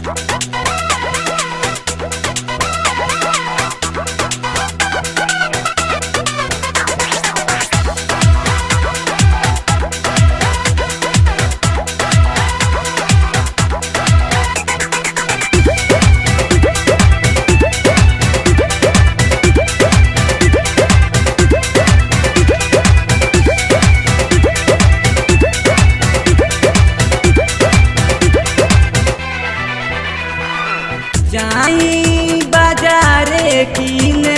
जाई बाजारे कीने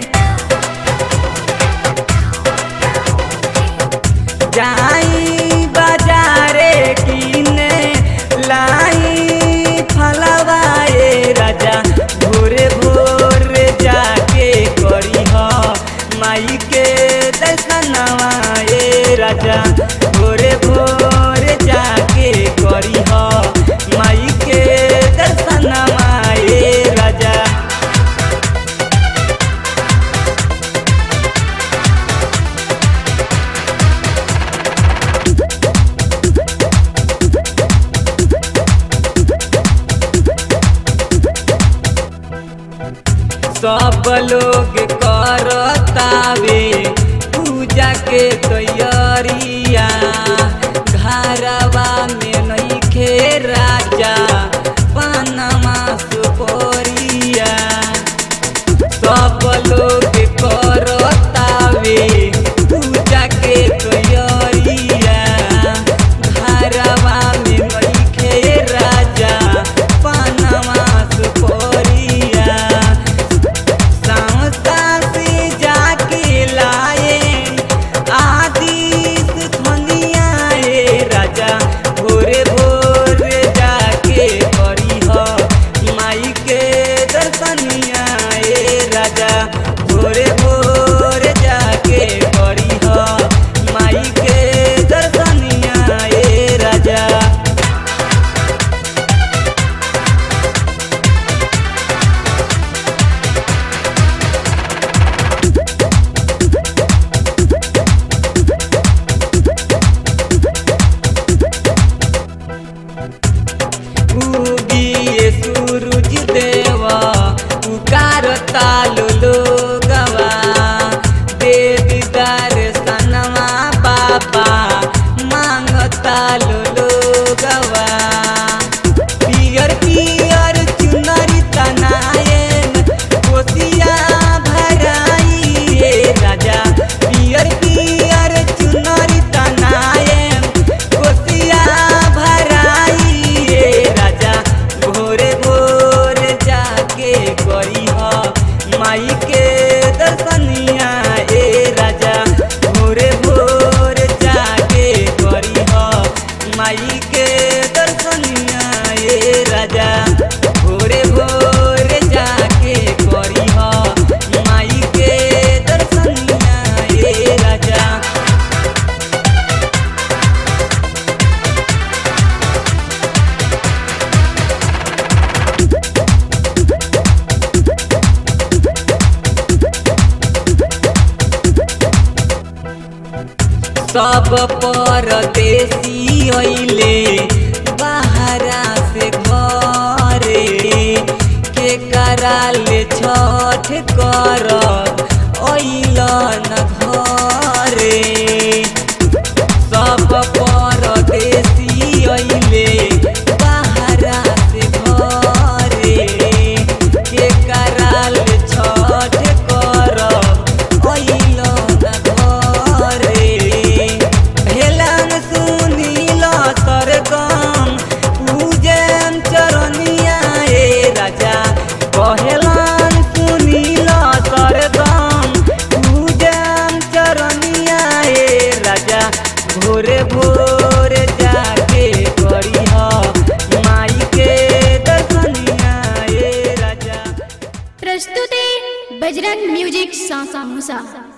जाई बाजारे कीने लाई फलवाए राजा भोरे भोरे जाके करी ह माई के दर्शनवा ए राजा भोरे भोरे जाके करी ह माई के दर्शनवा ए राजा सब लोग करतावे पूजा के तैयारिया घरवा में नइखे राजा पनमा सुपोरिया सब लोग करतावे पूजा के तैयारिया घरवा में नइखे राजा पनमा सुपोरिया संस्था से जाके लाए आदिस धनिया ए राजा भोरे भोरे जाके करी ह माई के दर्शनिया ए राजा भोरे भोरे जाके करी ह माई के दर्शनिया ए राजा उगिए सूरज देवा पुकार तालो लोगवा दे दीदार सनवा बाबा मांग तालो लोगवा पियर पियर चुनरी तनायन कोसिया भराई ए राजा पियर पियर चुनरी तनायन कोसिया भराई ए राजा भोरे भोरे जाके करी ह माई के दर्शनिया ए राजा भोरे भोरे जाके करी ह माई के दर्शनिया ए राजा भोरे भोरे जाके करी ह माई के दर्शनिया ए राजा सब परदेसी अइले बाहरा से घरे के कराले छठ करब अइल न घरे सब परदेसी अइले बाहरा से घरे के कराले छठ करब अइल न घरे भेलन सुनिल सरगम पूजन चरनिया ए राजा कहेलन सुनिल सरगम पूजन चरनिया ए राजा भोरे भोरे जाके करी ह माई के दर्शनिया ए राजा प्रस्तुते बजरंग म्यूजिक सासा मुसा